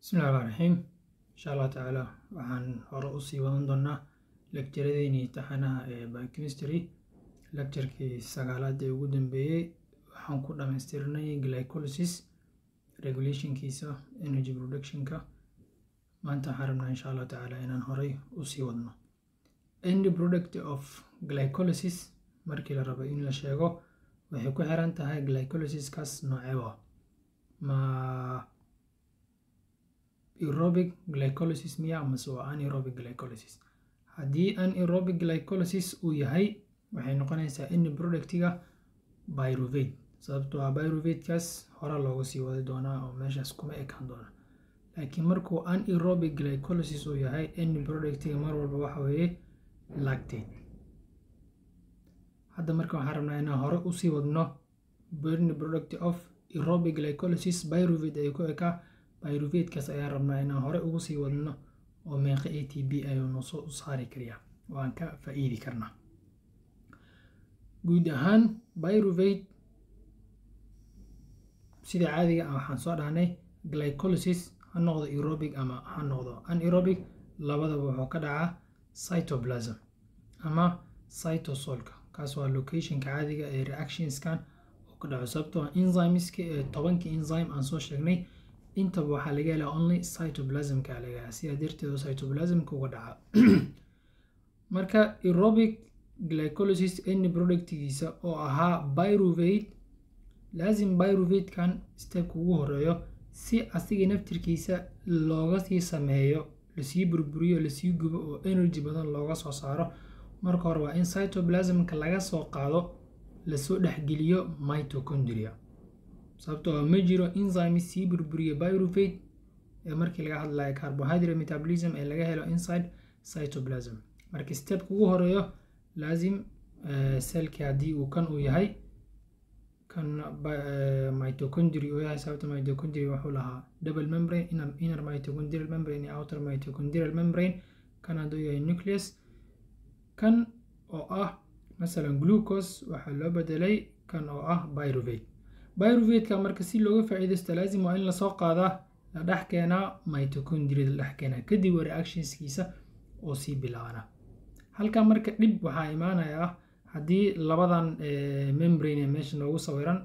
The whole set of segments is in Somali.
bismillahi raxmaan raxiim insha allah tacaala waxaan hore usii wadan doonaa lekjaradeynii taxanaha ee biochemistry lecturkii sagaalaad ee ugu dambeeyey waxaan ku dhamaystirnay glycolysis regulationkiisa energy productionka maanta waxaan rabnaa insha allah tacaala inaan horey usii wadno end product of glycolysis markii la rabo in la sheego waxay ku xiran tahay glycolysiskaas nooceeba ma aerobic glycolysis miya amase waa anaerobic glycolysis haddii anaerobic glycolysis uu yahay waxay noqonaysaa in productiga pyruvate sababtoo ah pyruvatekaas hore looga sii wadi doonaa oo meeshaas kuma ekaan doona laakiin markuu anaerobic glycolysis uu yahay in productiga mar walba waxa weeye lactate hadda marka waxaan rabnaa inaan hore usii wadno burn product of aerobic glycolysis pyruvate ay ku ekaa pyruvatekaas ayaan rabnaa inaan hore ugu sii wadno oo meeqa a t b ayuu nosoo u saari kariyaa waan ka faa-iidi karnaa guud ahaan pyruvate sida caadiga ah waxaan soo dhahnay glycolysis ha noqdo aerobic ama ha noqdo anaerobic labadaba wuxuu ka dhacaa cytoplasm ama cytosolka kaas waa locationka caadiga ee reactionskan oo ka dhaco sababtoo enzymeska ee tobankii enzyme aan soo sheegnay intaba waxaa laga helaa only cytoplasmka laga helaa sidaa darteed cytoplasmka uga dhaca marka aerobic glycolysis any productigiisa oo ahaa pyruvate laasim pyruvatekan stepka ugu horeeyo si asiga naftirkiisa looga sii sameeyo lasii burburiyo lasii gubo oo energy badan looga soo saaro marka hore waa in cytoplasmka laga soo qaado lasoo dhexgeliyo mitochondria sababtoo ma jiro enzyme sii burburiya pyruvate ee markii laga hadlayo carbohydrate metabolism ee laga helo inside cytoplasm marka stepka ugu horeeyo laasim selki haddii uu kan uu yahay kan mitochondria uu yahay sababta mitochondria wuxuu lahaa double membrane inner mitochondrial membrane iyo outer mitochondrial membrane kan hadduu yahay nucleus kan oo ah masalan glucose waxaa loo bedelay kan oo ah pyruvate pyruvateka marka si looga faa-iidaysto laasim waa in lasoo qaadaa la dhex keenaa mitochondria la dhex keenaa kadib waa reactionskiisa oo sii bilaabana halkaa marka dhib waxaa imaanaya ah haddii labadan membrane ee meesha noogu sawiran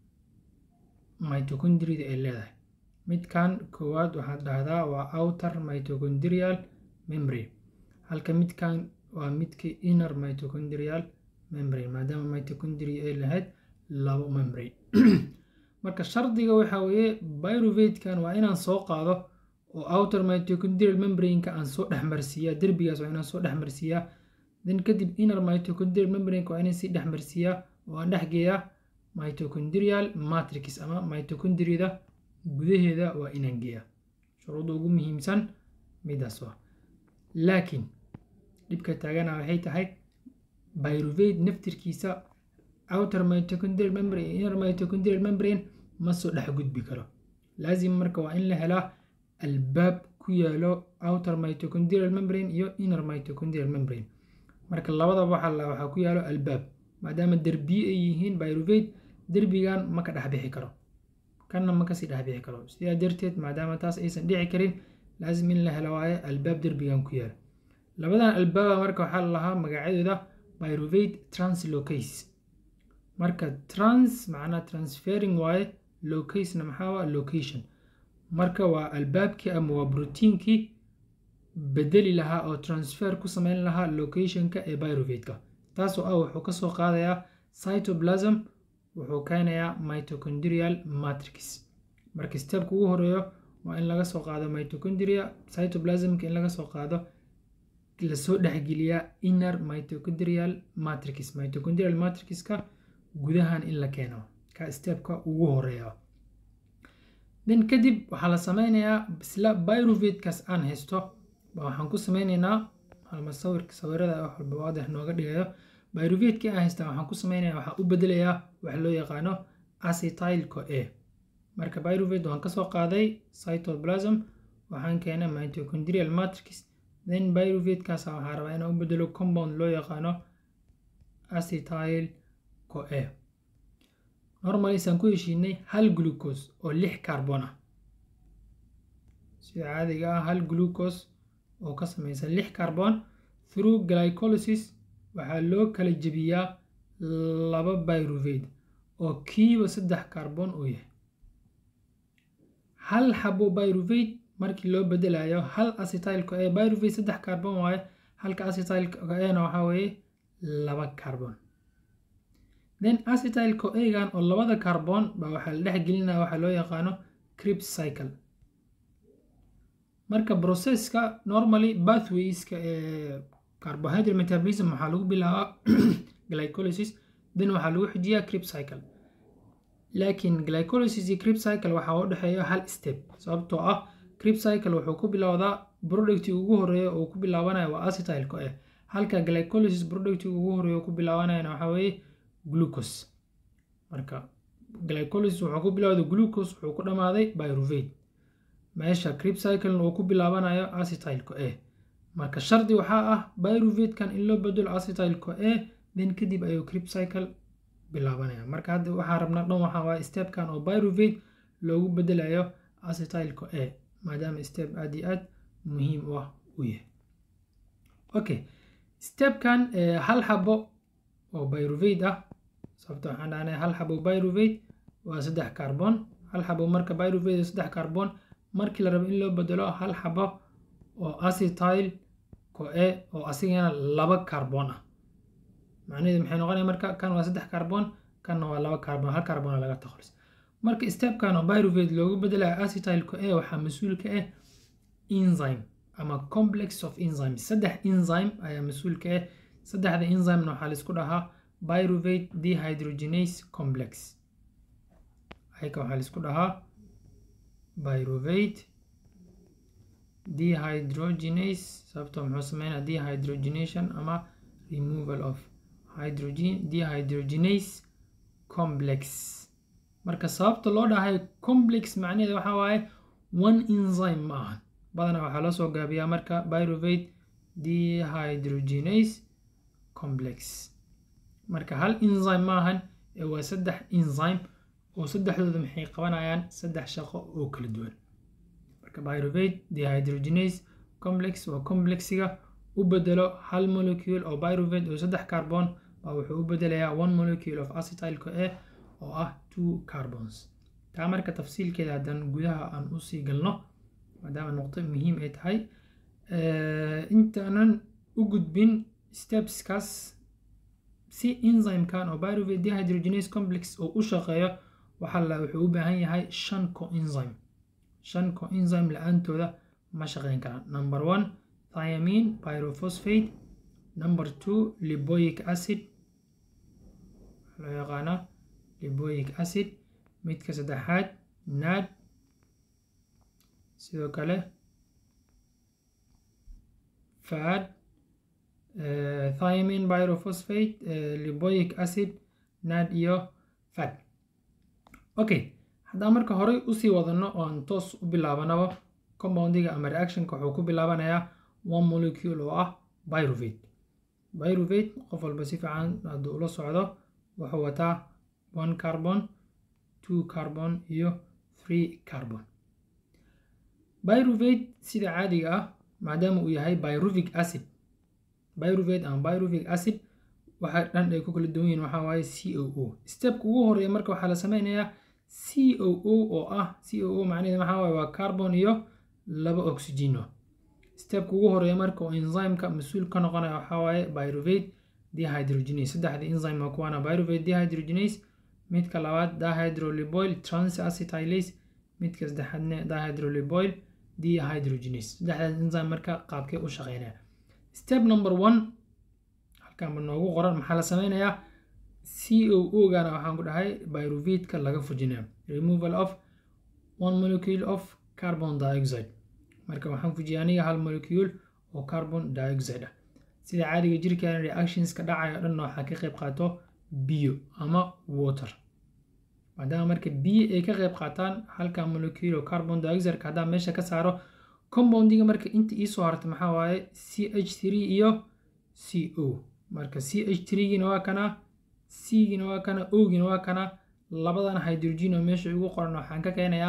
mitochondriada ay leedahay midkan koowaad waxaad dhahdaa waa outer mitochondrial membrane halka midkan waa midkii inner mitochondrial membrane maadaama mitochondria ay lahayd labo membrane marka shardiga waxaa weeye pyruvatekan waa inaan soo qaado oo outer mitochondrial membraneka aan soo dhexmarsiiyaa derbigaas waa inaan soo dhexmarsiiyaa then kadib inner mitochondrial membraneka waa inaan sii dhexmarsiiyaa oo aan dhexgeeyaa mitochondrial matrix ama mitochondriada gudaheeda waa inaan geeyaa shuruudda ugu muhiimsan midaas waa laakiin dhibka taagana waxay tahay pyruvate naftirkiisa outer mitochondrial membrane iyo inner mitochondrial membrane ma soo dhex gudbi karo laasim marka waa in la helaa albaab ku yaalo outer mitochondrial membrane iyo inner mitochondrial membrane marka labadaba waxaa waxaa ku yaalo albaab maadaama derbiye ay yihiin pyruvate derbigan ma ka dhex bixi karo kanna ma kasii dhex bixi karo sidaa darteed maadaama taas aysan dhici karin laasim in la helo waayo albaab derbigan ku yaalo labadan albaaba marka waxaa la lahaa magacyadooda pyruvate translocase marka trans macnaa transferring waaye locasena maxaa waa location marka waa albaabkii ama waa brotiinkii bedeli lahaa oo transfer ku sameyn lahaa locationka ee pyruvateka taasoo ah wuxuu kasoo qaadayaa cytoplasm wuxuu keenayaa mitochondrial matrix marka stepka ugu horeeyo waa in laga soo qaado mitochondria cytoplasmka in laga soo qaado lasoo dhexgeliyaa inner mitochondrial matrix mitochondrial matrixka gudahan in la keeno ka stepka ugu horeeya then kadib waxaa la sameynayaa isla pyruvatekaas aan haysto ba waxaan ku sameyneynaa halma sawirka sawirada wax walba waadix nooga dhigayo pyruvatekii aan haysta waxaan ku sameynaya waxaan u bedelayaa waxa loo yaqaano acetyl co a marka pyruvate waan kasoo qaaday cytoplasm waxaan keenay mitochondrial matrix then pyruvatekaas waxaa rabaa inaan u bedelo compound loo yaqaano acetyl co a normalisaan ku heshiinay hal glucose oo lix carbon ah sida caadiga ah hal glucose oo ka samaysan lix carbon through glycolysis waxaa loo kala jebiyaa laba pyruvate oo kiiba saddex carbon uu yahay hal xabo pyruvate markii loo bedelayo hal acetylka ee pyruvate saddex carbon waaye halka acetylka ena waxaa weeye laba carbon then acetyl co-agan oo labada carbon baa waxaa la dhex gelinaya waxaa loo yaqaano crib cycle marka processka normally bathwayska ee carbohydrate metabolism waxaa lagu bilaabaa glycolysis then waxaa lagu xijiyaa crib cycle laakiin glycolysis iyo crib cycle waxaa u dhexeeya hal step sababtoo ah crib cycle wuxuu ku bilowdaa producti ugu horeeya oo ku bilaabanaya waa acetyl co-a halka glycolysis producti ugu horeeya oo ku bilaabanayana waxaa weeye glucose marka glycolysis wuxuu ku bilowday glucose wuxuu ku dhamaaday pyruvate meesha crib cycle uu ku bilaabanayo acetyl co-a marka shardi waxaa ah pyruvatekan in loo bedelo acetyl co-a then kadib ayuu crib cycle bilaabanaya marka hadda waxaa rabnaa dhan waxaa waaye stepkan oo pyruvate loogu bedelayo acetyl co-a maadaama step aad iyo aad muhiim u ah u yahay okay stepkan hal xabo oo pyruvate ah sababta waxaan dhahnay hal xabo pyruvate waa saddex carbon hal xabo marka pyruvate saddex carbon markii la rabo in loo bedelo hal xabo oo acetyl co-a oo asigana laba carbon ah macnaheedu maxay noqonaya marka kan waa saddex carbon kanna waa laba carbon hal carbon laga takhalis marka stepkan oo pyruvate loogu bedelayo acetyl co-a waxaa mas-uul ka ah enzyme ama complex of enzymes saddex enzyme ayaa mas-uul ka ah saddexda enzymena waxaa laisku dhahaa pyruvate dehydrogenase complex ayka waxaa laisku dhahaa pyruvate dehydrogenase sababtoo muxuu sameynaa dehydrogenation ama removal of hydrogen dehydrogenase complex marka sababta loo dhahay complex macnaheeda waxaa waaye one enzyme ma ahan badanaa waxaa loo soo gaabiyaa marka pyruvate dehydrogenase complex marka hal enzyme ma ahan ee waa saddex enzyme oo saddexdooda maxay qabanayaan saddex shaqo oo kala duwan marka pyruvate dehydrogenase complex waa complexiga u bedelo hal molecule oo pyruvate oo saddex carbon baa wuxuu u bedelayaa one molecule of acetyl co-a oo ah two carbons taa marka tafsiilkeeda haddaan gudaha aan usii galno maadaama nuqdo muhiim ay tahay intaanan u gudbin stepskaas si enzymekan oo pyruvate dehydrogenase complex oo u shaqeeyo waxaa la wuxuu u baahan yahay shan coenzyme shan coenzyme la-aantooda ma shaqeyn karaan number one thiamine pyrophosphate number two liboic acid waxaa loo yaqaanaa liboic acid midka saddexaad nad sidoo kale fad thiamine pyrophosphate liboic acid nad iyo fad okay haddaan marka horey usii wadano oo aan toos u bilaabanaba compoundiga ama reactionka wuxuu ku bilaabanayaa one molecule oo ah pyruvate pyruvate qof walba si fiican hadduu ula socdo wuxuu wataa one carbon two carbon iyo three carbon pyruvate sida caadiga ah maadaama uu yahay pyruvic acid pyruvate ama pyruvic acid waxa dhan ay ku kala duwan yihiin waxaa waaye c o o stepka ugu horeeya marka waxaa la sameynayaa c o o oo ah c o o macnaheeda waxaa waaye waa carbon iyo laba oxygeno stepka ugu horeeya marka oo enzymeka mas-uul ka noqonaya waxaa waaye pyruvate dehydrogenase saddexda enzyme waa kuwaana pyruvate dehydrogenase midka labaad dihydroliboyl transacetylase midka saddexaadna dihydroliboyl dehydrogenase saddexdaas enzyme marka qaabkee u shaqeynaya step number one halkaanba noogu qoran maxaa la sameynayaa c o o gana waxaan ku dhahay pyruvateka laga fujinaya removal of one molecule of carbon dioxide marka waxaan fujiyay aniga hal molecule oo carbon dioxide ah sida caadiga jirkeena reactionska dhacayo dhan waxaa ka qayb qaato biyo ama water maadaama marka biyo ay ka qayb qaataan halka molecule oo carbon dioxideka haddaan meesha ka saaro compoundiga marka inta iisoo harta maxaa waaye c h three iyo c o marka c h threegina waa kana c-gina waa kana o-gina waa kana labadan hydrogen oo meesha ugu qoran waxaan ka keenayaa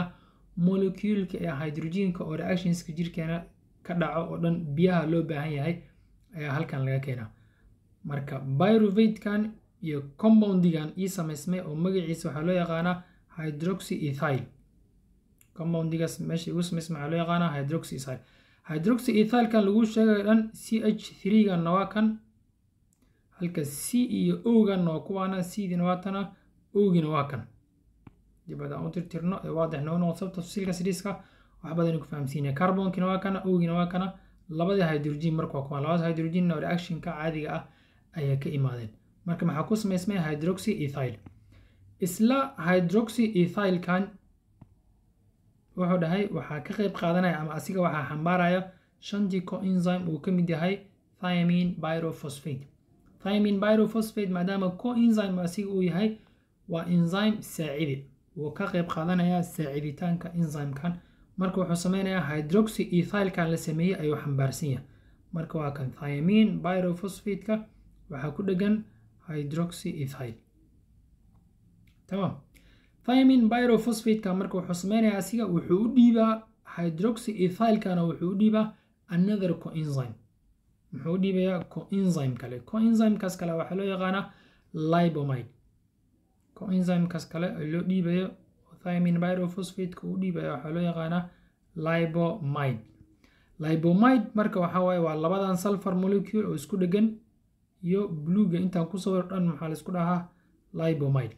moleculeka ee hydrogenka oo reactionska jirkeena ka dhaco oo dhan biyaha loo baahan yahay ayaa halkan laga keenaa marka pyruvatekan iyo compoundigan ii samaysmay oo magaciisa waxaa loo yaqaanaa hydroxy ethyl compoundigaas meesha igu samaysmay waxaa loo yaqaanaa hydroxy ethyl hydroxy ethylkan lagu sheegayo dhan c h threeganna waa kan halka c iyo oganna waa kuwaana cdina waa tana ogina waa kan dib adaan u tirtirno ee waadix noo noqo sababta tafsiilka siriiska wax badan ku fahamsiinaya carbonkina waa kana ogina waa kana labadii hydrogen marka waa kuwaan labada hydrogenna reactionka caadiga ah ayaa ka imaadeen marka maxaa ku samaysmay hydroxy ethyl isla hydroxy ethylkan wuxuu dhahay waxaa ka qayb qaadanaya ama asiga waxaa xambaaraya shantii coenzyme uu ka mid yahay thiamine pyrophosphate thiamine pyrophosphate maadaama coenzyme asiga uu yahay waa enzyme saacidi wuu ka qayb qaadanayaa saaciditaanka enzymekan marka wuxuu sameynayaa hydroxy ethylkan la sameeyey ayuu xambaarsan yahay marka waa kan thiamine pyrophosphate-ka waxaa ku dhegan hydroxy ethyl tamam thiamine pyrophosphate-ka marka wuxuu sameynayaa asiga wuxuu u dhiibaa hydroxy ethylkana wuxuu u dhiibaa another coenzyme muxuu u dhiibayaa coenzyme kale coenzymekaas kale waxaa loo yaqaanaa libomide coenzymekaas kale loo dhiibayo thiamine pyrophosphate-ka uu dhiibaya waxaa loo yaqaanaa libomide libomide marka waxaa waaye waa labadan sulfur molecule oo isku dhegan iyo bluega intaan ku sawir dhan maxaa laisku dhahaa libomide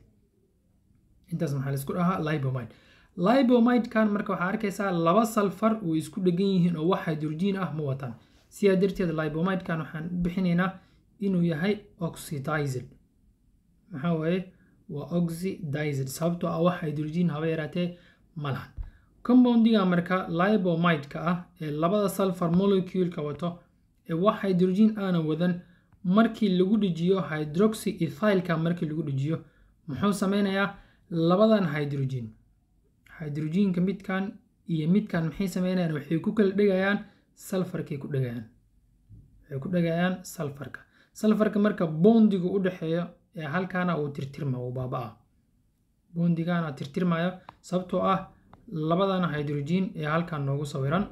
intaas maxaa laisku dhahaa libomide libomide-kan marka waxaa arkaysaa laba sulfur oo isku dhegan yihiin oo wax hydrogen ah ma wataan sidaa darteed libomide-kan waxaan u bixinaynaa inuu yahay oxidized maxaa waaye waa oxidized sababtoo ah wax hydrogen haba yaraatee ma lahan compoundiga marka libomide-ka ah ee labada sulfur molecule-ka wato ee wax hydrogen aanan wadan markii lagu dhejiyo hydroxy ethylka markii lagu dhejiyo muxuu sameynayaa labadan hydrogen hydrogenka midkan iyo midkan maxay sameynayaan waxay ku kala dhegayaan sulfarkay ku dhegayaan waxay ku dhegayaan sulfarka sulfarka marka bondiga u dhexeeyo ee halkaana uu tirtirma uu baaba-a bondigana tirtirmayo sababtoo ah labadan hydrogen ee halkan noogu sawiran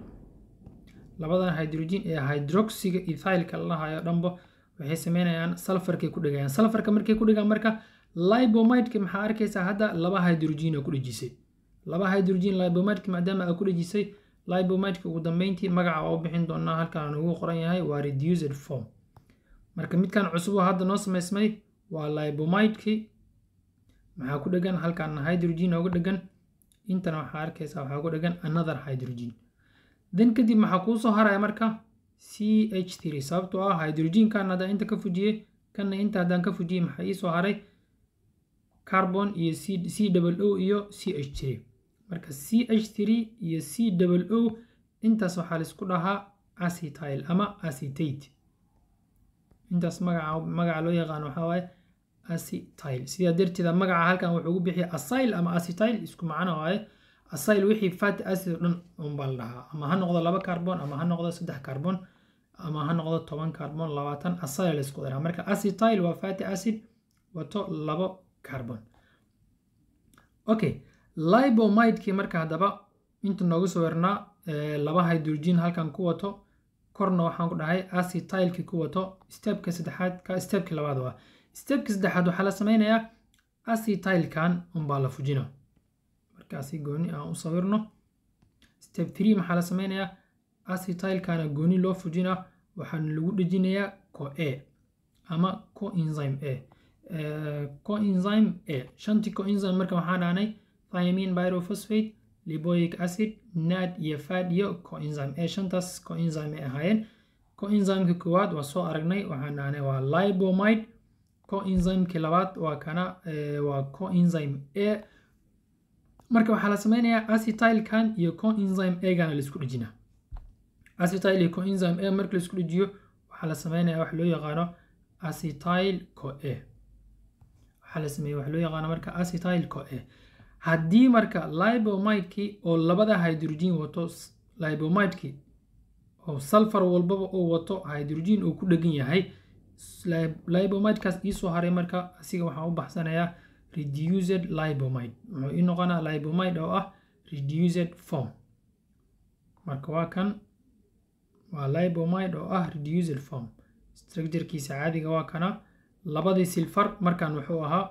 labadan hydrogen ee hydroxiga ethylka la dhahayo dhanbo waxay sameynayaan sulfarkay ku dhegayaan sulfarka markay ku dhegaan marka libomideka maxaa arkaysaa hadda laba hydrogen oo ku dhejisay laba hydrogen libomideka maadaama aa ku dhejisay libomideka ugu dambeyntii magaca waa u bixin doonaa halkaan ugu qoran yahay waa reduced form marka midkan cusub oo hadda noo samaysmay waa libomideki maxaa ku dhegan halkaana hydrogen ooga dhegan intana waxaa arkaysaa waxaa ku dhegan another hydrogen then kadib maxaa kuu soo haraya marka c h three sababtoo ah hydrogenkan haddaan inta ka fujiyey kanna inta haddaan ka fujiyey maxaa ii soo haray carbon iyo c c double o iyo c h three marka c h three iyo c double o intaas waxaa laisku dhahaa acetyl ama acetate intaas magaca magaca loo yaqaano waxaa waaye acetyl sidaa darteeda magaca halkan wuxuu ugu bixiya acyl ama acetyl isku macno waaye acyl wixii fatty acid oo dhan unbaa la dhahaa ama ha noqdo laba carbon ama ha noqdo saddex carbon ama ha noqdo toban carbon labaatan acyl la isku daraa marka acetyl waa fatty acid wato labo carbon okay libomidekii marka haddaba inta noogu sawirnaa laba hydrogen halkan ku wato korna waxaan ku dhahay acetylkii ku wato stepka saddexaad ka stepkii labaad waa stepka saddexaad waxaa la sameynayaa acetylkan unbaa la fujina markaasi gooni aan u sawirno step three maxaa la sameynayaa acetylkana gooni loo fujina waxaana lagu dhejinayaa co a ama coenzyme a coenzyme a shantii coenzyme marka waxaan dhahnay thiamine pyrophosphate liboic acid nad iyo fad iyo coenzyme a shantaas coenzyme ay ahaayeen coenzymeka koowaad waa soo aragnay waxaan dhahnay waa libomide coenzymekii labaad waa kana waa coenzyme a marka waxaa la sameynayaa acetylkan iyo coenzyme agana laisku dhejinaa acetyl iyo coenzyme a marka laisku dhejiyo waxaa la sameynayaa wax loo yaqaano acetyl co a waxaa la sameeya wax loo yaqaano marka acetyl co a haddii marka libomidekii oo labada hydrogen wato libomidekii oo sulfur walbaba oo wato hydrogen uu ku dhegan yahay libomidekaas iisoo haray marka asiga waxaan u baxsanayaa reduced libomide wuxuu ii noqonaa libomide oo ah reduced form marka waa kan waa libomide oo ah reduced form structurekiisa caadiga waa kana labadii silfar markan wuxuu ahaa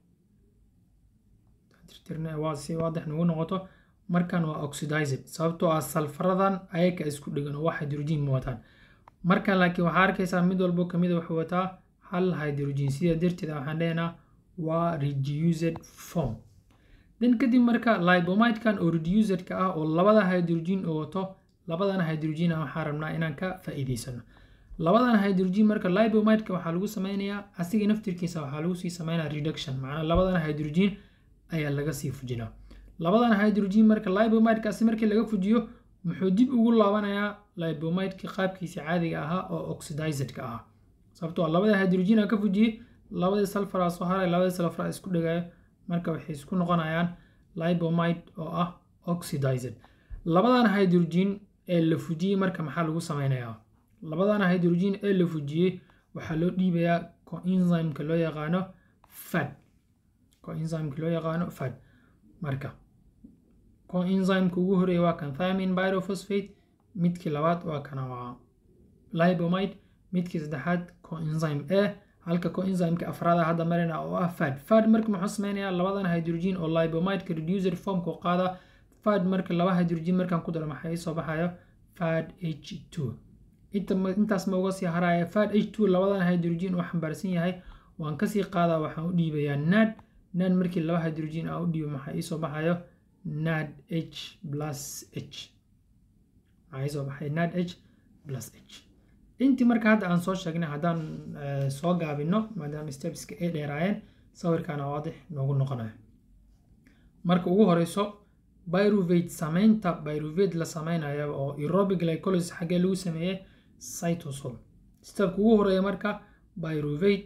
waa si waadix nagu noqoto markan waa oxidized sababtoo ah salfaradan ayaga isku dhegan oo wax hydrogen ma wataan markan laakiin waxaa arkaysaa mid walbo kamida wuxuu wataa hal hydrogen sida darteeda waxaan dhehnaa waa reduced form then kadib marka libomidkan oo reducedka ah oo labada hydrogen oo wato labadan hydrogen ah waxaan rabnaa inaan ka faa'iidaysano labadan hydrogen marka libomidka waxaa lagu sameynayaa asiga naftirkiisa waxaa lagu sii sameynaya reduction macnaa labadan hydrogen ayaa laga sii fujinaa labadan hydrogen marka libomidkaasi markii laga fujiyo muxuu dib ugu laabanayaa libomidka qaabkiisa caadiga ahaa oo oxidizedka ahaa sababtoo labada hydrogen aan ka fujiyey labadii sulfara soo haray labadii sulfara isku dhagayo marka waxay isku noqonayaan libomide oo ah oxidized labadan hydrogen ee la fujiyey marka maxaa lagu sameynayaa labadan hydrogen ee la fujiyey waxaa loo dhiibayaa coenzymeka loo yaqaano fad coenzymeka loo yaqaano fad marka coenzymeka ugu horeeya waa kan thymin pyrophosphate midkii labaad waa kana waa libomide midkii saddexaad coenzyme a halka coenzymeka afraada hadda marina oo ah fad fad marka muxuu sameynayaa labadan hydrogen oo libomideka reducer formka qaada fad marka laba hydrogen markaan ku daro maxaa soo baxayo fad h two intaas ma uga sii haraya fad h two labadan hydrogen uu xambaarsan yahay waan kasii qaadaa waxaan u dhiibayaa nad nad markii laba hydrogen aan u dhiibo maxaa iisoo baxayo nad h plus h maxaa iisoo baxay nad h plus h intii marka hadda aan soo sheegnay haddaan soo gaabino maadaama stepska ay dheeraayeen sawirkaana waadix noogu noqonayo marka ugu horeyso pyruvate sameynta pyruvate la sameynayo oo aerobic glycolysis xaggee lagu sameeyey cytosol stepka ugu horeeya marka pyruvate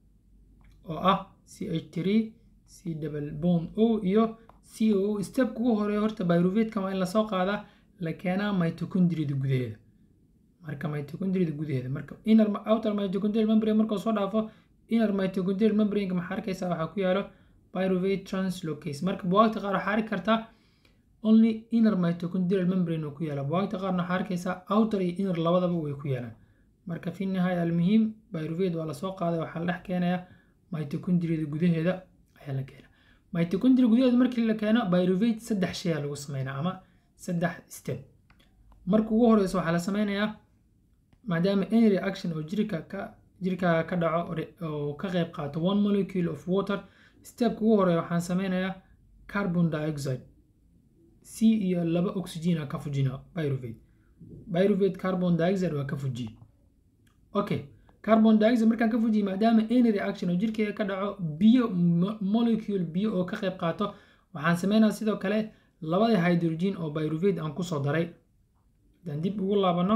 oo ah c h three c double bond o iyo c o stepka ugu horeeya horta pyruvatekan waa in lasoo qaadaa la keenaa mitochondriada gudaheeda marka mitochondriada gudaheeda marka inner outer mitochondrial membrane markuu soo dhaafo inner mitochondrial membrane maxaa arkaysaa waxaa ku yaalo pyruvate translocase marka buwaagta qaar waxaa arki kartaa only inner mitochondrial membrane oo ku yaala buwaagta qaarna waxaa arkaysaa outer iyo inner labadaba way ku yaalaan marka fi nihaaya almuhiim pyruvate waa lasoo qaaday waxaa la dhex keenayaa mitochondriada gudaheeda ayaa la keenaa mitochondria gudaheeda markii la keeno pyruvate saddex shayaa lagu sameynaa ama saddex step marka ugu horeysa waxaa la sameynayaa maadaama any reaction oo jirka ka jirka ka dhaco oo ka qayb qaato one molecule of water stepka ugu horeeya waxaan sameynayaa carbon dioxide c iyo laba oxygen ka fujina pyruvate pyruvate carbon dioxide waa ka fujiye okay carbon dioxide markaan ka fujiye maadaama any reaction oo jirkeyga ka dhaco biyo molecule biyo oo ka qayb qaato waxaan sameynaya sidoo kale labadii hydrogen oo pyruvate aan kusoo daray haddaan dib ugu laabano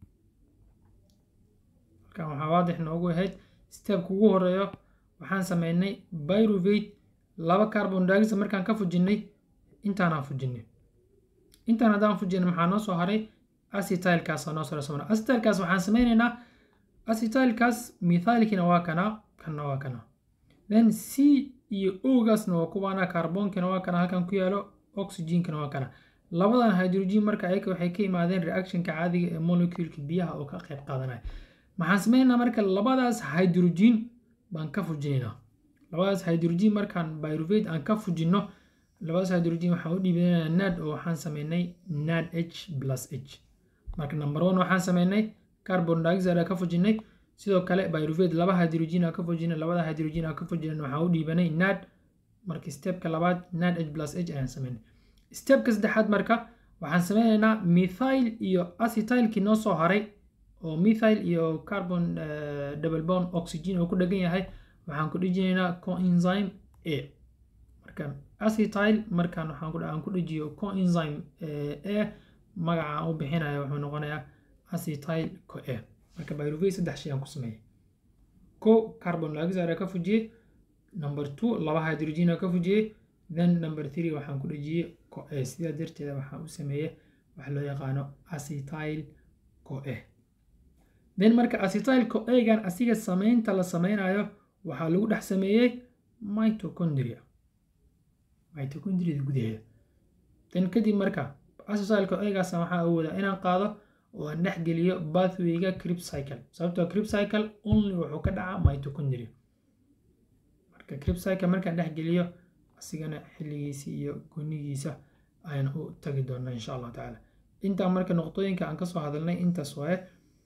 halkan waxaa waadix noogu ahayd stepka ugu horeeyo waxaan sameynay pyruvate laba carbon dioxide markaan ka fujinay intaanaan fujinay intaan haddaan fujinay maxaa noo soo haray acetylkaas noo soo soo acetylkaas waxaan sameynaynaa acetylkaas methylkina waa kana kanna waa kana then c iyo ogaasna waa kuwaana carbonkina waa kana halkan ku yaalo oxygenkana waa kana labadan hydrogen marka ayaga waxay ka yimaadeen reactionka caadiga ee moleculeka biyaha oo ka qayb qaadanaya maxaan sameynaa marka labadaas hydrogen baan ka fujinaynaa labadaas hydrogen markaan pyruvate aan ka fujino labadaas hydrogen waxaan u dhiibanaynaa nad oo waxaan sameynay nad h plus h marka number one waxaan sameynay carbon dioxide ka fujinay sidoo kale pyruvate laba hydrogen aan ka fujinay labada hydrogen aan ka fujinay waxaan u dhiibanay nad marka stepka labaad nad h plus h ayaan sameynay stepka saddexaad marka waxaan sameynaynaa methyl iyo acetylkii noo soo haray oo methyl iyo carbon double bond oxygen oo ku dhegan yahay waxaan ku dhejinaynaa coenzyme a marka acetyl markaan waxaan ku dhejiyo coenzyme a magaca aan u bixinayo wuxuu noqonayaa acetyl co a marka pyruvate saddex shay aan ku sameeyay ko carbon dioxide ka fujiyey number two laba hydrogen ka fujiyey then number three waxaan ku dhejiyey co a sidaa darteeda waxaan u sameeyey waxa loo yaqaano acetyl co a then marka acetyl co a-gan asiga sameynta la sameynayo waxaa lagu dhex sameeyey mitochondria mitochondriada gudaheeda dan kadib marka acetylka egaas waxaa awoodaa inaan qaado oo aan dhex geliyo bathwayga crib cycle sababtoo crib cycle only wuxuu ka dhacaa mitochondria marka crib cycle markaan dhex geliyo asigana xilligiisa iyo gunigiisa ayaan u tagi doonaa insha allahu tacaala intaa marka noqdooyinka aan kasoo hadalnay intaas waaye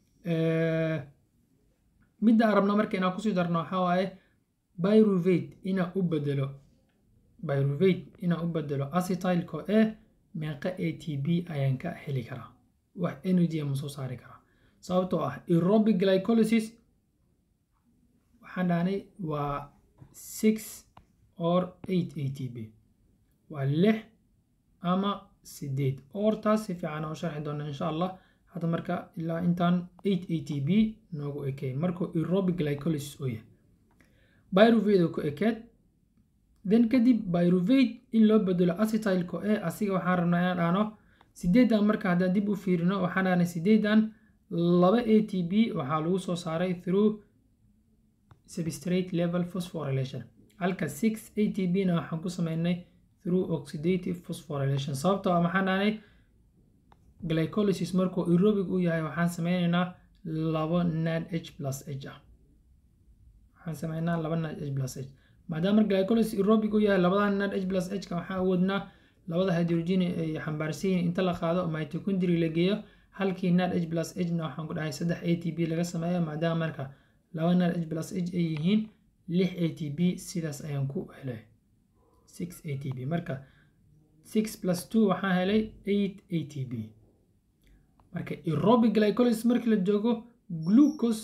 midda aan rabno marka inaan kusii darno waxaa waaye pyruvate inaan u bedelo pyruvate inaan u bedelo acetylco e meeqa a t b ayaan ka heli karaa wax energy ama soo saari karaa sababtoo ah aerobic glycolysis waxaan dhahnay waa six or eight a t b waa lix ama sideed ortaas si fiican oo sharxi doona insha allah hadda marka ilaa intaan eight a t b noogu ekey markuu aerobic glycolysis uu yahay pyruvate oo ku ekeed then kadib pyruvate in loo bedelo acetylco e asiga waxaan rabnaa inaan dhahno sideedan marka haddaan dib u fiirino waxaan dhahnay sideedan laba a t b waxaa lagu soo saaray through substrate level phosphorylation halka six a t b na waxaan ku sameynay through oxidative phosphorylation sababtoo ah maxaan dhahnay glycolysis markuu aerobic u yahay waxaan sameynaynaa labo nad h plus h ah waxaan sameynaa laba nad h plus h maadaama glycolysis aerobic u yahay labadan nad h plus h ka waxaan awoodnaa labada hydrogen ay xambaarsan yihiin inta la qaado mitochondria la geeyo halkii nad h plus h na waxaan ku dhahay saddex a t b laga sameeyo maadaama marka laba nad h plus h ay yihiin lix a t b sidaas ayaan ku helay six a t b marka six plus two waxaan helay eight a t b marka aerobic glycolysis markii la joogo glucose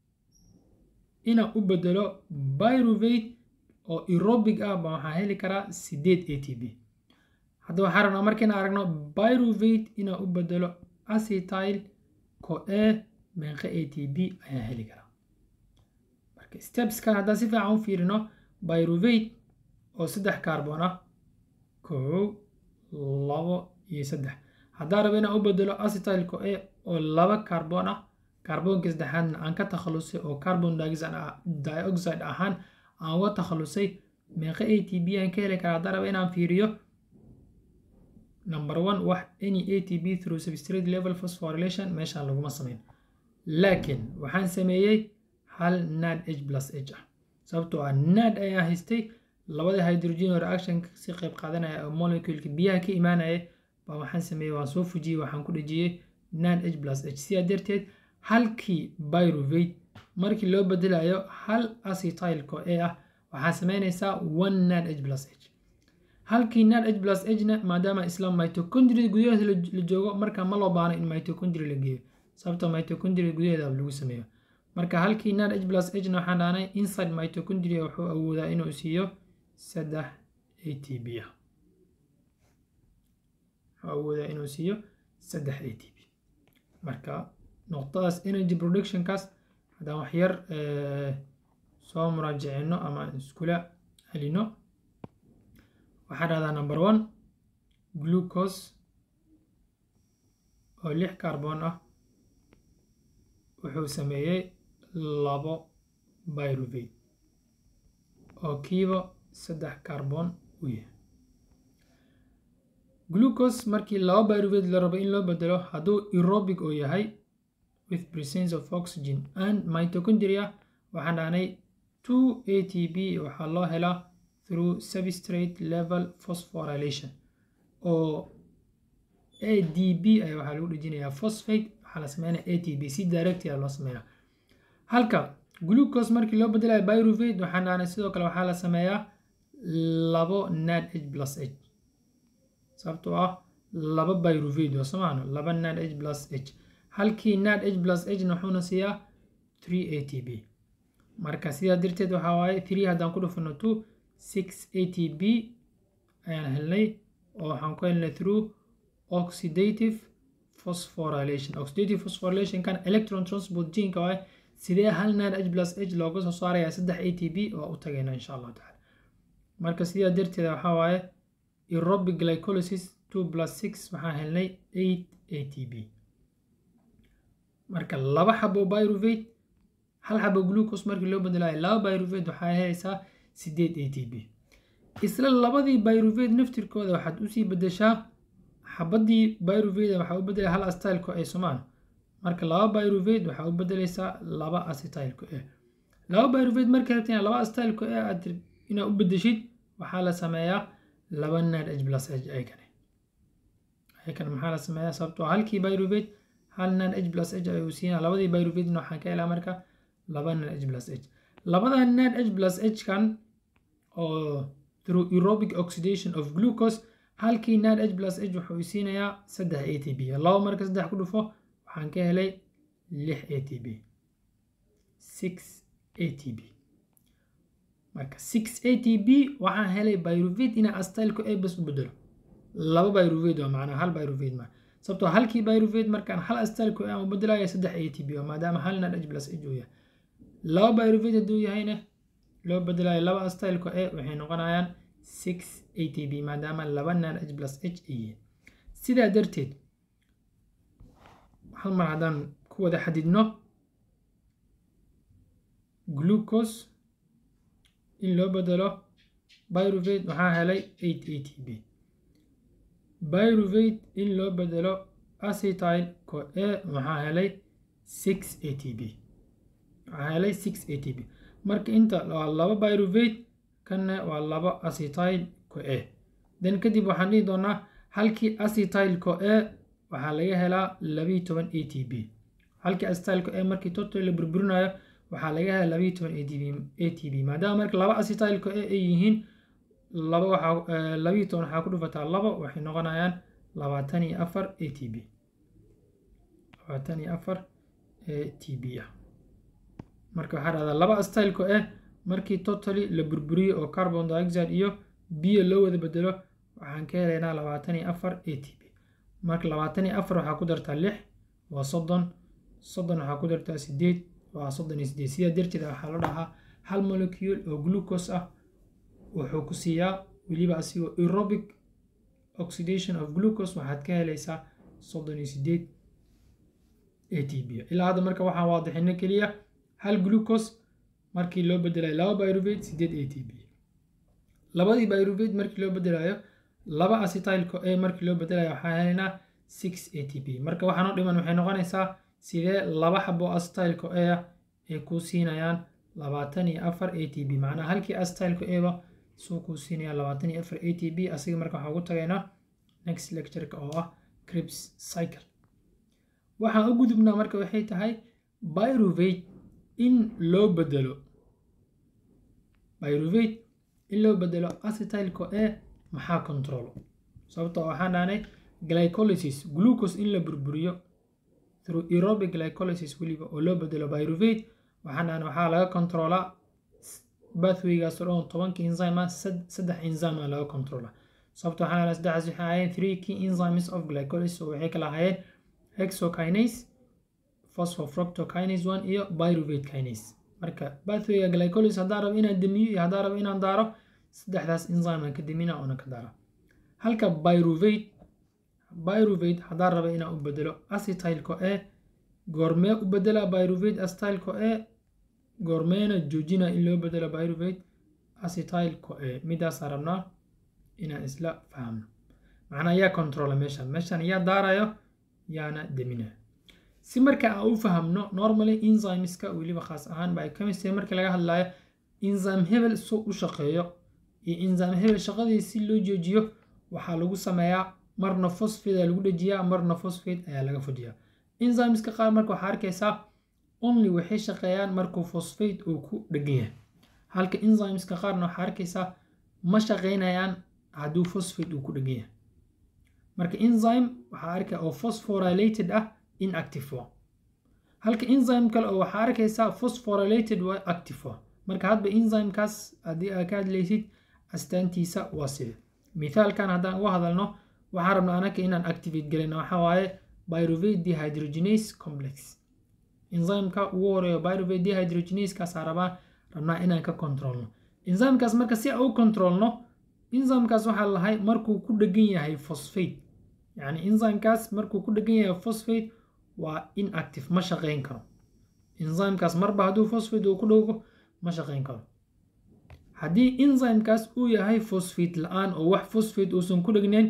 inaan u bedelo pyruvate oo aerobic ah ba waxaan heli karaa sideed a t b hadda waxaan rabnaa markiina aragno pyruvate inaan u bedelo acetyl co e meeqa a t b ayaan heli karaa marka stepskan haddaan si fiican u fiirino pyruvate oo saddex carbon ah kow labo iyo saddex haddaan rabo inaan u bedelo acetylco e oo laba carbon ah carbonka saddexaadna aan ka takhalusay oo carbon dioxide ahaan aan uga takhalusay meeqa a t b aan ka heli karaa haddaan rabo inaan fiiriyo number one wax any a t b through substrate level phosphorylation meeshaan laguma sameyn laakiin waxaan sameeyey hal nad h plus h ah sababtoo ah nad ayaan haystay labada hydrogen oo reaction si qayb qaadanaya oo moleculeka biyaha ka imaanaya baa waxaan sameeyey waan soo fujiyey waxaan ku dhejiyey nad h plus h sidaa darteed halkii pyruvate markii loo bedelayo hal acetylco e ah waxaa sameynaysaa one nad h plus h halkii nad h plus h na maadaama isla mitochondria gudaheeda la joogo marka ma loo baano in mitochondria la geeyo sababtoo mitochondria gudaheeda lagu sameeyo marka halkii nad h plus h na waxaan dhahnay inside mitochondria wuxuu awoodaa inuu siiyo saddex a t b ah wuxuu awoodaa inuu siiyo saddex a t b marka noqdadaas energy productionkaas haddaan waxyar soo muraajicino ama iskula celino waxaa dhahdaa number one glucose oo lix carbon ah wuxuu sameeyey labo pyruvate oo kiiba saddex carbon u yahay glucose markii laba pyruvate la rabo in loo bedelo hadduu aerobic oo yahay with presence of oxygen and mitochondria waxaan dhahnay two a t b waxaa loo helaa through substrate level phosphorylation oo a d b ay waxaa lagu dhejinayaa phosphate waxaa la sameynaya a t b si directia loo sameeyaa halka glucose markii loo bedelayo pyruvate waxaan dhahnay sidoo kale waxaa la sameeyaa labo nad h plus h sababtoo ah laba pyruvate oo samaano laba nad h plus h halkii nad h plus h na wuxuuna siiyaa three a t b marka sidaa darteed waxaa waaye three haddaan ku dhufano two six a t b ayaan helnay oo waxaan ku helnay through oxidative phosphorylation oxidative phosphorylation kan electron transport geneka waaye sidee hal nad h plus h looga soo saaraya saddex a t b waa u tagayna insha allahu tacala marka sidaa darteeda waxaa waaye aerobic glycolysis two plus six waxaan helnay eight a t b marka laba xabo pyruvate hal xabo glucose markii loo bedelayo laba pyruvate waxaa helaysaa sideed a t b isla labadii pyruvate naftirkooda waxaad usii bedeshaa xabadii pyruvate waxaa u bedelay hal acetyl co a somaan marka laba pyruvate waxaa u bedelaysaa laba acetyl co a laba pyruvate markay rabta inaad laba acetyl co a aad inaad u bedeshid waxaa la sameeyaa laba nad h plus h ayakane ayakane maxaa la sameeyaa sababtoo halkii pyruvate hal nad h plus h ayuu siinaa labadii pyruvate waxaan ka helaa marka laba nad h plus h labada nad h plus h kan oo through aerobic oxidation of glucose halkii nad h plus h wuxuu siinayaa saddex a t b laba marka saddex ku dhufo waxaan ka helay lix a t b six a t b marka six a t b waxaan helay pyruvate inaa astylku a bas u bedelo laba pyruvate waa macnaa hal pyruvate ma sababtoo halkii pyruvate markaan hal astylku a u bedelayo saddex a t b maadaama hal nad h plus h uu yahay laba pyruvate hadduu yahayna loo bedelayo laba astylku a waxay noqonayaan six a t b maadaama laba nad h plus h ay yihiin sidaa darteed hal mar haddaan ku wada xadidno glucose in loo bedelo pyruvate waxaa helay eight a t b pyruvate in loo bedelo acetyl co a waxaa helay six a t b waxaa helay six a t b marka inta waa laba pyruvate kanna waa laba acetyl co a then kadib waxaan dhihi doonaa halkii acetyl co a waxaa laga helaa labiyi toban a t b halkii acetyl co a markii total la burburinayo waxaa laga helaa labiyi toban a t b maadaama marka laba acetyl co a ay yihiin laba waxaa labiyi toban waxaa ku dhufataa labo waxay noqonayaan labaatan iyo afar a t b labaatan iyo afar a t b ah marka waxaa dhahdaa laba acetyl co a markii totally la burburiyo oo carbon dioxide iyo biyo loo wada bedelo waxaan ka helaynaa labaatan iyo afar a t b marka labaatan iyo afar waxaa ku dartaa lix waa soddon soddon waxaa ku dartaa sideed waa soddon iyo sideed sidaa darteed waxaa la dhahaa hal molecule oo glucose ah wuxuu ku siiyaa weliba asigoo aerobic oxidation of glucose waxaad ka helaysaa soddon iyo sideed a t b ilaa hadda marka waxaan waadixino keliya hal glucose markii loo bedelayo laba pyruvate sideed a t b labadii pyruvate markii loo bedelayo laba acetyl co a markii loo bedelayo waxaa helaynaa six a t b marka waxaan u dhiman waxay noqonaysaa sidee laba xabo acetyl co a ay kuu siinayaan labaatan iyo afar a t b macnaha halkii acetyl co a ba suu kuu siinaya labaatan iyo afar a t b asiga marka waxaan ugu tagaynaa next lectureka oo ah cribs cycle waxaan u gudubnaa marka waxay tahay pyruvate in loo bedelo pyruvate in loo bedelo acetyl co a maxaa controlo sababtoo waxaan dhahnay glycolysis glucose in la burburiyo through aerobic glycolysis weliba oo loo bedelo pyruvate waxaan dhahnay waxaa laga controlaa bathwaygaas oo dhan tobanka enzyme ah saddex enzyme ah laga controla sababtoo waxaan dhahnay saddexdaas waxay ahaayeen three key enzymes of glycolysis oo waxay kala ahaayeen hexokinase phosphofructokinase one iyo pyruvate kinase marka bathwayga glycolysis haddaan rabo inaan damiyo iyo haddaan rabo inaan daaro saddexdaas enzyme aan ka damina oona ka daara halka pyruvate pyruvate haddaan rabo inaan u bedelo acetyl co a goormee u bedela pyruvate acetyl co a goormeena joojina in loo bedelo pyruvate acetyl co a midaasaan rabnaa inaan isla fahamno macnaa yaa controla meeshan meeshan yaa daarayo yaana deminayo si marka aan u fahamno normally enzymeska weliba khaas ahaan biochemistry marka laga hadlayo enzyme hebel soo u shaqeeyo iyo enzyme hebel shaqadii si loo joojiyo waxaa lagu sameeyaa marna phosphate ayaa lagu dhejiyaa marna phosphate ayaa laga fujiyaa enzymeska qaar marka waxaa arkaysaa only waxay shaqeeyaan markuu phosphate uu ku dhegan yahay halka enzymeska qaarna waxaa arkaysaa ma shaqeynayaan hadduu phosphate uu ku dhegan yahay marka enzyme waxaa arkaya oo phosphorylated ah inactive waa halka enzyme kale oo waxaa arkaysaa phosphorylated waa active waa marka hadba enzymekaas haddii aad ka hadlaysid astaantiisa waa sida mithaalkan haddaan uga hadalno waxaan rabnaa anaka inaan activate gelina waxaa waaye pyruvate dehydrogenase complex enzymeka ugu horeeyo pyruvate dehydrogenasekaasaa rabaa rabnaa inaan ka controlno enzymekaas marka si aan u controlno enzymekaas waxaa lahay markuu ku dhegan yahay phosphate yacni enzymekaas markuu ku dhegan yahay phosphate waa inactive ma shaqeyn karo enzymekaas marba hadduu phosphate uu ku dhowgo ma shaqeyn karo haddii enzymekaas uu yahay phosphate la-aan oo wax phosphate uusan ku dhegnayn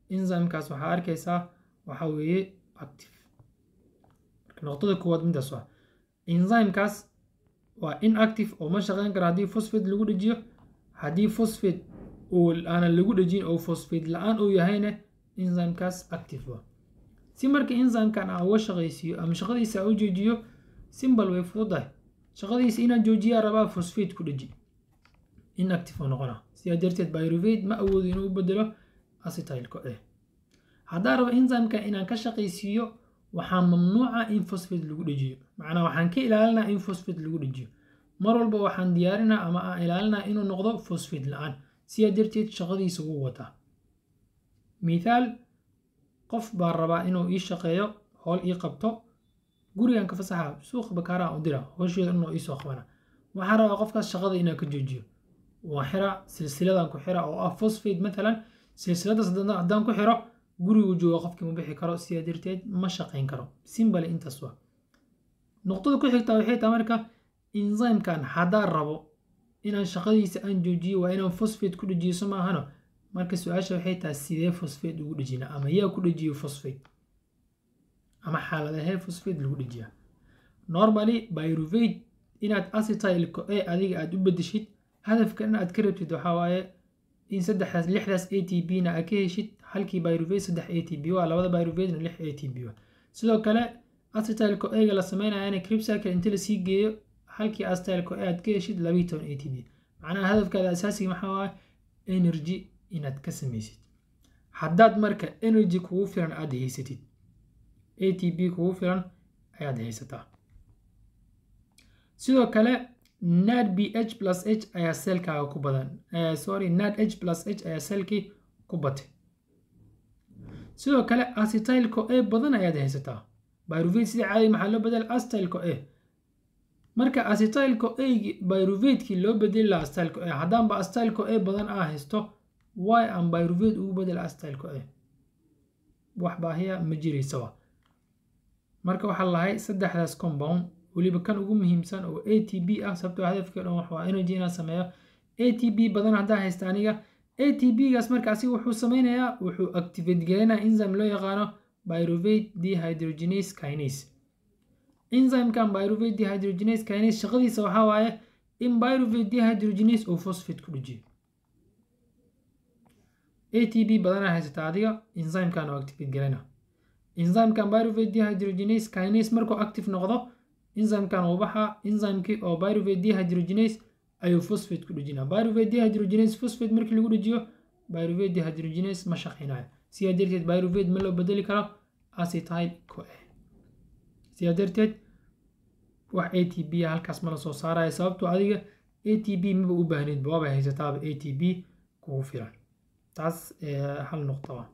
enzymekaas waxaa arkaysaa waxaa weeye active marka noqdada koowaad midaas waa enzymekaas waa inactive oo ma shaqeyn karo haddii phosphate lagu dhejiyo haddii phosphate uu aanan lagu dhejin oo phosphate la-aan uu yahayna enzymekaas active waa si marka enzymekan aan uga shaqaysiiyo ama shaqadiisa aan u joojiyo simbal way fududahay shaqadiisa inaan joojiyaa rabaa phosphate ku dheji inactive oo noqona sidaa darteed pyruvate ma awoodo inuu u bedelo acetylco a haddaan rabo enzymekan inaan ka shaqaysiiyo waxaa mamnuuca in phosphate lagu dhejiyo macnaa waxaan ka ilaalinaa in phosphate lagu dhejiyo mar walba waxaan diyaarinaa ama aan ilaalinaa inuu noqdo phosphate la-aan sidaa darteed shaqadiisa wuu wataa mithaal qof baa rabaa inuu ii shaqeeyo howl ii qabto gurigan ka fasaxa suuqa bakaaraha u dira howsheeda inuu iisoo qabana waxaan rabaa qofkaas shaqada inaan ka joojiyo waa xira silsiladan ku xira oo ah phosphate matalan silsiladaas haddaan ku xiro gurigu jooga qofkii ma bixi karo sidaa darteed ma shaqayn karo simbale intaas waa nuqdada ku xigtaa waxay tahay marka enzymekan haddaan rabo inaan shaqadiisa aan joojiyo waa inaan phosphate ku dhejiyo so maahano marka su-aasha waxay tahay sidee phosphate ugu dhejina ama yaa ku dhejiyo phosphate ama xaaladahee phosphate lagu dhejiyaa normally pyruvate inaad acetylco a adiga aad u bedeshid hadafkan aad ka rabtid waxaa waaye in saddexdaas lixdaas a t b na aad ka heshid halkii pyruvate saddex a t b waa labada pyruvate na lix a t b waa sidoo kale acetylco a-ga la sameynayana cripsaka inta lasii geeyo halkii acetylco a aad ka heshid labiyi toban a t b macnaha hadafkaada asaasiga maxaa waaye energy inaad ka samaysid haddaad marka energy kugu filan aad haysatid a t b kugu filan ayaad haysataa sidoo kale nad b h plus h ayaa seelkaaga ku badan sorry nad h plus h ayaa seelkii ku batay sidoo kale acetylco a badan ayaad haysataa pyruvate sida caadi maxaa loo bedela acetylco a marka acetylco a pyruvatekii loo bedeli lahaa acetylco a haddaanba acetylco a badan aa haysto why aan pyruvate ugu bedela acetylco a wax baahiya ma jiraysaba marka waxaa lahay saddexdaas compound weliba kan ugu muhiimsan oo a t b ah sababtoo hadafkii o dhan wax waa energy inaan sameeyo a t b badan haddaa haysta aniga a t b gaas marka asiga wuxuu sameynayaa wuxuu activate gelinaa enzyme loo yaqaano pyruvate dehydrogenase kinase enzymekan pyruvate dehydrogenase kinase shaqadiisa waxaa waaye in pyruvate dehydrogenase uu phosphate ku dhejiyo a t b badanaa haysataa adiga enzymekan oo activate gelina enzymekan pyruvate dehydrogenase kinase markuu active noqdo enzymekan uu baxaa enzymekii oo pyruvate dehydrogenase ayuu phosphate ku dhejinaa pyruvate dehydrogenase phosphate markii lagu dhejiyo pyruvate dehydrogenase ma shaqeynayo sidaa darteed pyruvate ma loo bedeli karo acetyl co a sidaa darteed wax a t b a halkaas ma la soo saaraya sababtoo adiga a t b maba u baahneyd waaba haysataaba a t b kugu filan taas hal noqdo ah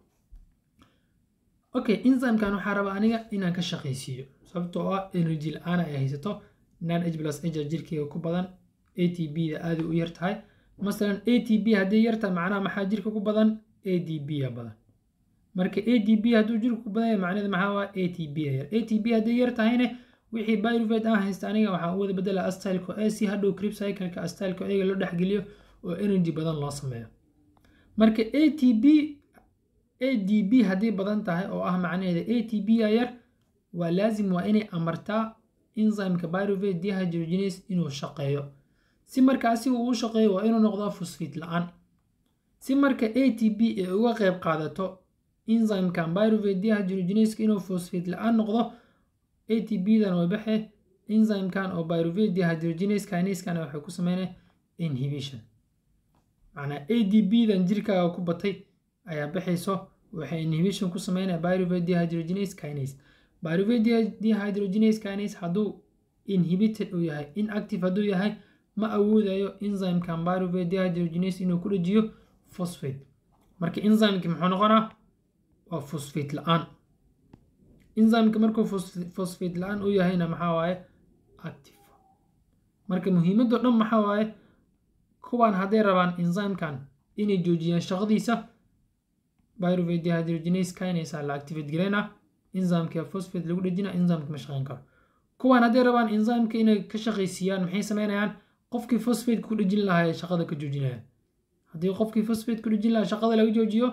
okay enzymekan waxaa raba aniga inaan ka shaqaysiiyo sababtoo ah energy la-aan ay haysato nan h plus h jirkeyga ku badan a t b da aaday u yar tahay masalan a t b hadday yar tahay macnaha maxaa jirka ku badan a d b a badan marka a d b hadduu jirka ku badan yahay macnaheed maxaa waa a t b a yar a t b hadday yar tahayna wixii pyruvate aan haysta aniga waxaan u wada bedela astylco a si hadhow crib cycleka astylco a-ga loo dhexgeliyo oo energy badan loo sameeyo marka a t b a d b haddii badan tahay oo ah macnaheeda a t b a yar waa laazim waa inay amartaa enzymeka pyruvate dehydrogenase inuu shaqeeyo si marka asiga uu shaqeeyo waa inuu noqdaa phosphate la-aan si marka a t b ay uga qayb qaadato enzymekan pyruvate dehydrogenase inuu phosphate la-aan noqdo a t b dan way baxe enzymekan oo pyruvate dehydrogenase kineskan waxay ku sameynaya inhibition macnaa a d b dan jirkaaga ku batay ayaa baxayso waxay inhibition ku sameynaya pyruvate dehydrogenase kinase pyruvate dehydrogenase kinase hadduu inhibited uu yahay inactive hadduu yahay ma awoodayo enzymekan pyruvate dehydrogenase inuu ku dhejiyo phosphate marka enzymeki muxuu noqonaa waa phosphate la-aan enzymeka markuu phosphate la-aan u yahayna maxaa waaye active marka muhiimadoo dhan maxaa waaye kuwaan hadday rabaan enzymekan inay joojiyaan shaqadiisa pyruvate dehydrogenase kinase la activate gareyna enzymeka phosphate lagu dhejina enzymeka ma shaqeyn karo kuwaan hadday rabaan enzymeka inay ka shaqaysiiyaan maxay sameynayaan qofkii phosphate ku dhejin lahaa ee shaqada ka joojinayaan haddii qofkii phosphate ku dhejin lahaa shaqada laga joojiyo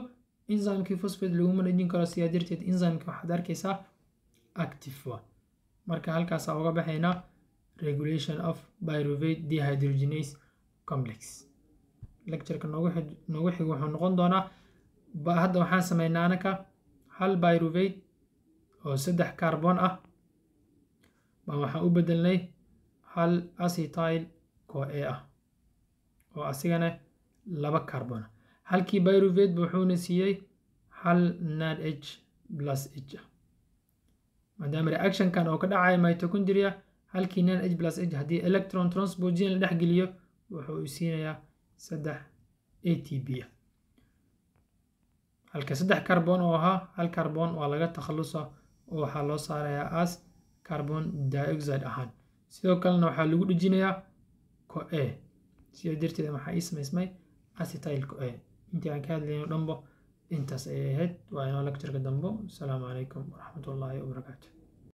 enzymekii phosphate laguma dhejin karo sidaa darteed enzymeka waxaad arkaysaa active wa marka halkaasaa uga baxaynaa regulation of pyruvate dehydrogenase complex lectureka noogu noogu xig wuxuu noqon doonaa hadda waxaan sameynaa anaka hal pyruvate oo saddex carbon ah baa waxaan u bedelnay hal acetyl co-a ah oo asigana laba carbon ah halkii pyruvate ba wuxuuna siiyey hal nad h plus h ah maadaama reactionkan oo ka dhacaya mitochondria halkii nad h plus h haddii electron transposition la dhex geliyo wuxuu siinayaa saddex a t b ah halka saddex carbon oo ahaa hal carbon waa laga takhalusa oo waxaa loo saarayaa as carbon dioxide ahaan sidoo kalena waxaa lagu dhejinayaa co-a sidaa darteed waxaa ii samaysmay acetyl co-a intii aan ka hadlayno dhanbo intaas ayay ahayd waa inoo lectureka dambo asalaamu calaykum waraxmatullaahi wabarakaatu